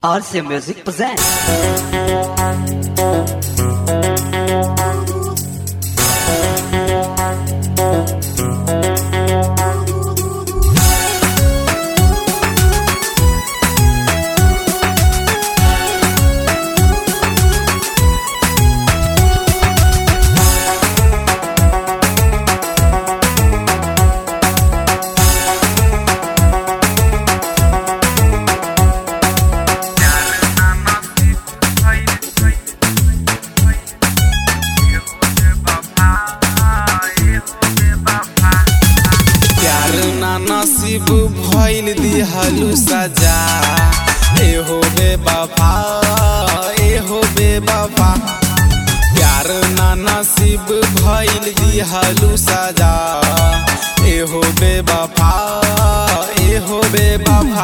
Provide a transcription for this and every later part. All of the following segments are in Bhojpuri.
RC Music presents. प्यार ना नसीब भइल दिहलु सजा एहो बेवफा एहो बेवफा प्यार ना नसीब भइल दिहलु सजा एहो बेवफा एहो बेवफा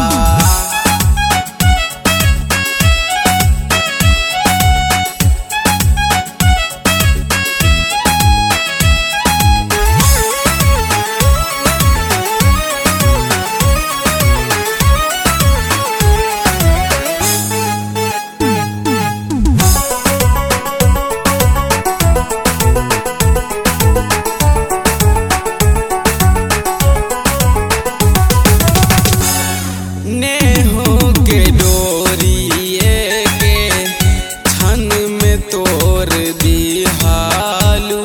नेहो के डोरिए के छन में तोर दिहालू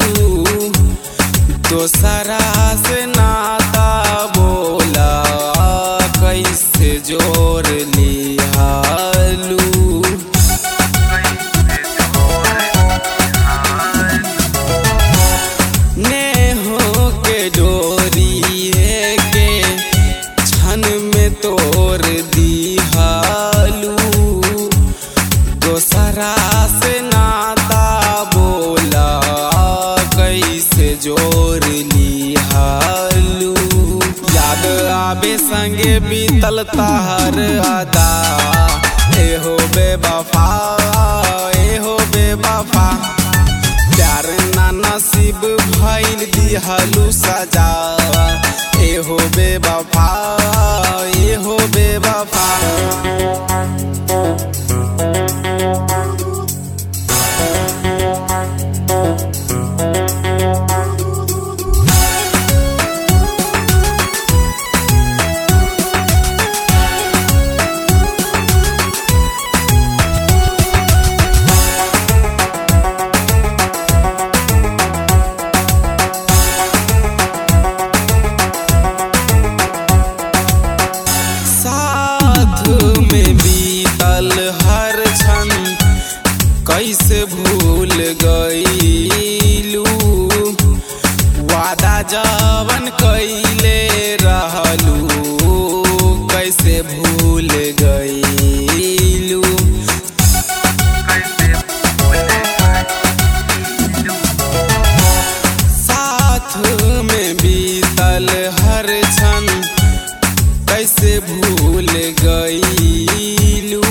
दोसरा से नाता बोला कैसे जोर लिहालू नेहो के डोरिए के छन में तोर दिहालू दोसरा से नाता बोला कैसे जोर लिहालू याद आबे संगे बीतल ताहर अदा एहो बेवफा एहो बेवफा प्यार ना नसीब भइल दिहलु सजा एहो बेवफा एहो बेवफा साथ में बीतल हर क्षण कैसे भूल गईलू वादा जवन कैले रहलू कैसे भूल गईलू साथ में बीतल हर क्षण कैसे भूल गईलू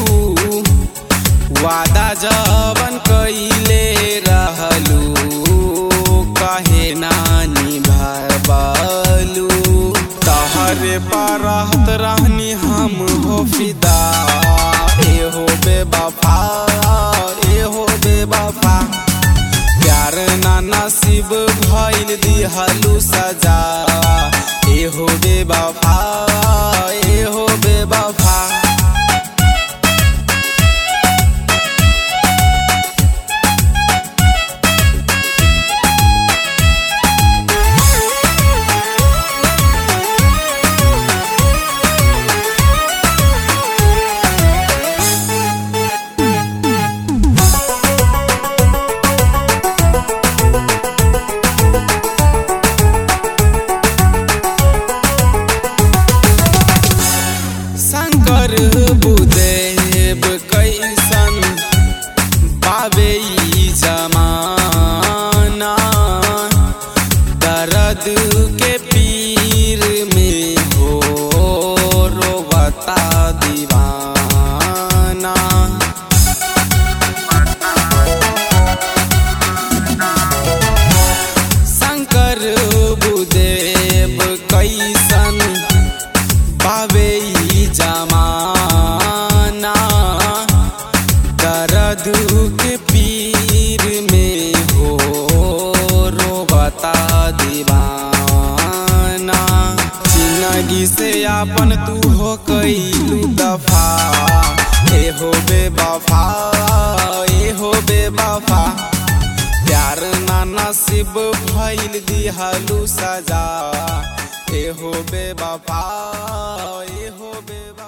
वादा जवन कैले रहलू कहे नानी भरबलू तहरे पर रहत रहनी हम हो फिदा एहो बेवफा एहो बेवफा प्यार ना नसीब भइल दिहलु सजा एहो बेवफा एहो बेवफा दर्द के पीर में हो रोबता दीवाना जिंदगी से आपन तू हो कैलू दफा ए हो बेवफा ए हो बेवफा प्यार ना नसीब भइल दिहलू सजा ए हो बेवफा ए हो बेवफा